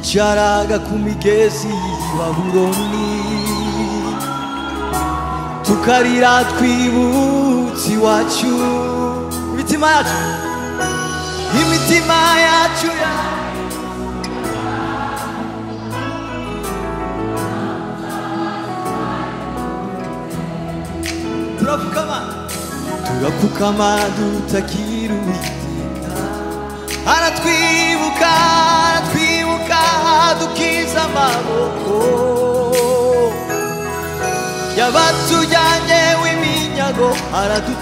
cyaraga ku migezi wa buroni tukarira twibutse iwacu imitima yacu imitima yacu ya- turapfukama turapfukama dutakira uwiteka aratwibuka aratwibuka dukiza amaboko yabatujyanye w'iminyago aradutabura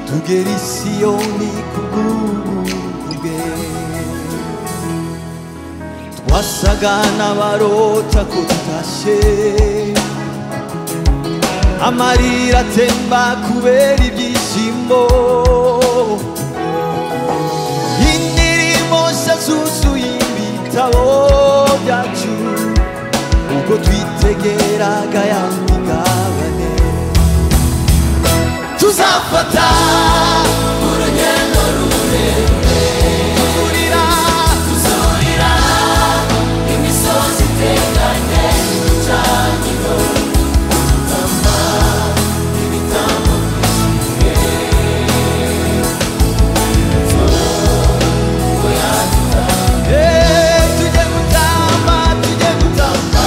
tugera i siyoni ku bw'ubu bwe twasaga n'abarota ko tutashye amarira atemba kubera ibyishimo indirimbo nshya zuzuye ibitabo byacu ubwo twitegeraga ya migabane tuzafata urugendo rurerure tugurira Eh, tujye gutamba, tujye gutamba.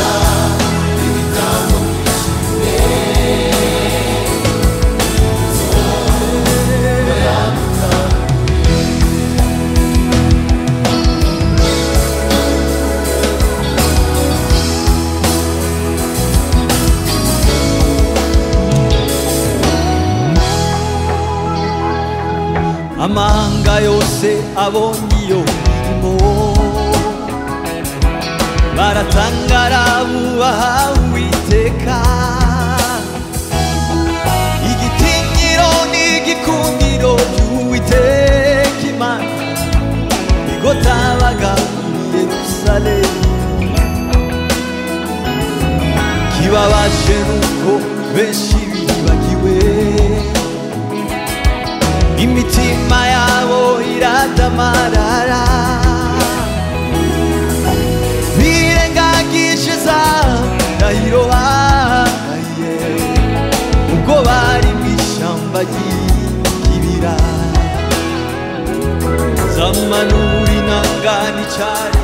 amahanga yose abonye iyo mirimo baratangara bubaha uwiteka igitinyiro n'igikundiro by'uwiteka imana nigo tabaga muri yerusalemu kibabaje nuko benshi bibagiwe imitima yabo iradamarara birengagije za ndahiro bahaye ubwo bari mu ishyamba ry'ibibira zamanura inanga n'icyari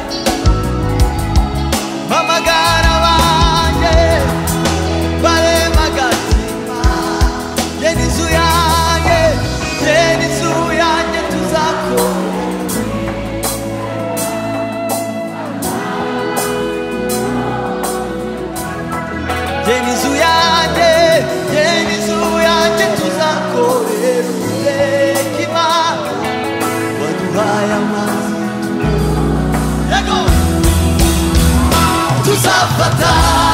mpamagara banjye baremagatima yeni inzu yanjye yeni inzu yanjye tuzakora yeni inzu yanjye yeni inzu yanjye tuzakorera uwiteka imana waduhaye amazi yego tuzafata